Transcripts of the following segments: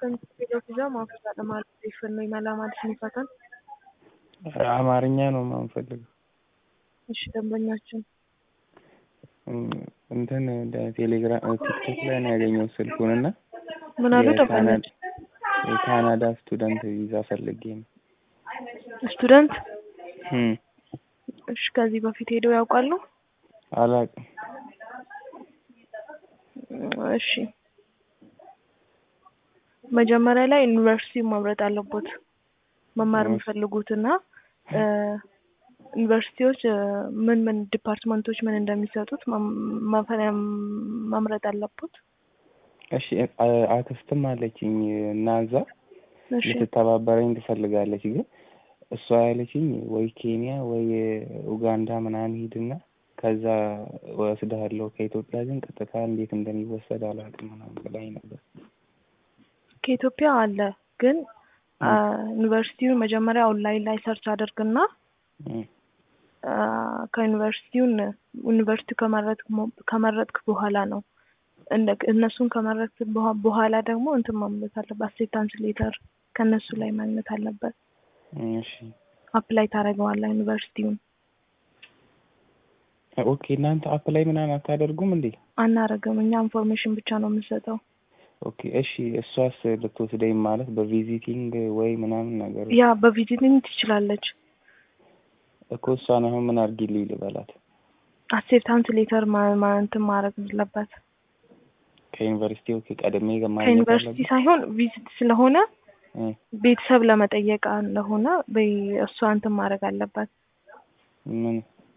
kan ፊዛ ማፍዛት ማለት ይፈን ነው ይመላ ማለት ይፈታል። አማርኛ ነው የማንፈልገው። እሺ ደንበኛችን እንትን ቴሌግራም ቲክቶክ ላይ ነው ያገኘው ስልኩን እና ምን አሉ ደንበኛችን? የካናዳ ስቱደንት ቪዛ ፈልጌ ነው። ስቱደንት እም እሺ ከዚህ በፊት ሄደው ያውቃሉ? አላውቅም። እሺ መጀመሪያ ላይ ዩኒቨርሲቲ መምረጥ አለቦት መማር የሚፈልጉትና ዩኒቨርሲቲዎች ምን ምን ዲፓርትመንቶች ምን እንደሚሰጡት መምረጥ አለቦት። እሺ አክስትም አለችኝ እና እዛ እሺ ልትተባበረኝ ትፈልጋለች። ግን እሷ ያለችኝ ወይ ኬንያ ወይ ኡጋንዳ ምናምን ሂድና ከዛ ወስድሃለሁ ከኢትዮጵያ ግን ቀጥታ እንዴት እንደሚወሰድ አላውቅም ምናምን ብላኝ ነበር። ከኢትዮጵያ አለ ግን ዩኒቨርሲቲውን መጀመሪያ ኦንላይን ላይ ሰርች አድርግና እም ከዩኒቨርሲቲውን ዩኒቨርሲቲ ከመረጥክ በኋላ ነው እነሱን ከመረጥክ በኋላ ደግሞ እንትን ማምለት አለበት። አክሴፕታንስ ሌተር ከእነሱ ላይ ማግኘት አለበት። እሺ አፕላይ ታደርገዋለህ ዩኒቨርሲቲውን። ኦኬ እናንተ አፕላይ ምናምን አታደርጉም እንዴ? አናረግም። እኛ ኢንፎርሜሽን ብቻ ነው የምንሰጠው። ኦኬ እሺ እሷስ ልትወስደኝ ማለት በቪዚቲንግ ወይ ምናምን ነገር ያ በቪዚቲንግ ትችላለች። እኮ እሷን አሁን ምን አድርጊልኝ ልበላት? አክሴፕታንስ ሌተር እንትን ማድረግ አለበት። ከዩኒቨርሲቲ ኦኬ ቀድሜ ማግኘት ከዩኒቨርሲቲ አለብኝ? ሳይሆን ቪዚት ስለሆነ እ ቤተሰብ ለመጠየቅ እንደሆነ እሷ እንትን ማድረግ አለባት። ምን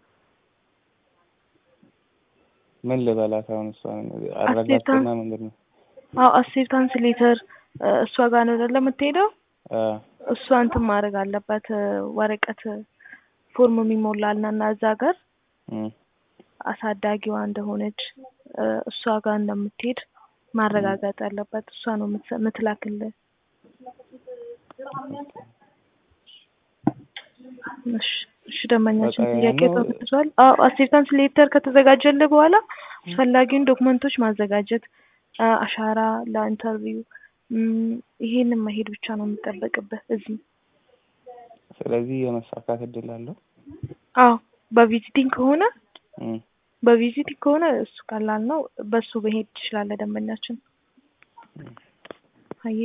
ምን ልበላት አሁን እሷን አረጋግጥና ምንድን ነው? አዎ አክሴፕታንስ ሌተር እሷ ጋር ነው አይደለ የምትሄደው? አ እሷ እንትን ማድረግ አለባት ወረቀት ፎርም የሚሞላል እና እዛ ጋር እም አሳዳጊዋ እንደሆነች እሷ ጋር እንደምትሄድ ማረጋገጥ አለበት። እሷ ነው የምትሰ- የምትላክልህ። እሺ እሺ ደንበኛችን በቃ ጥያቄ ያ ነው። ተመልሷል። አዎ አክሴፕታንስ ሌተር ከተዘጋጀልህ በኋላ አስፈላጊውን ዶክመንቶች ማዘጋጀት አ- አሻራ ለኢንተርቪው እም፣ ይሄንን መሄድ ብቻ ነው የሚጠበቅብህ እዚህ። ስለዚህ የመሳካት እድል አለው። አዎ በቪዚቲንግ ከሆነ እም በቪዚቲንግ ከሆነ እሱ ቀላል ነው። በሱ መሄድ ትችላለህ ደንበኛችን።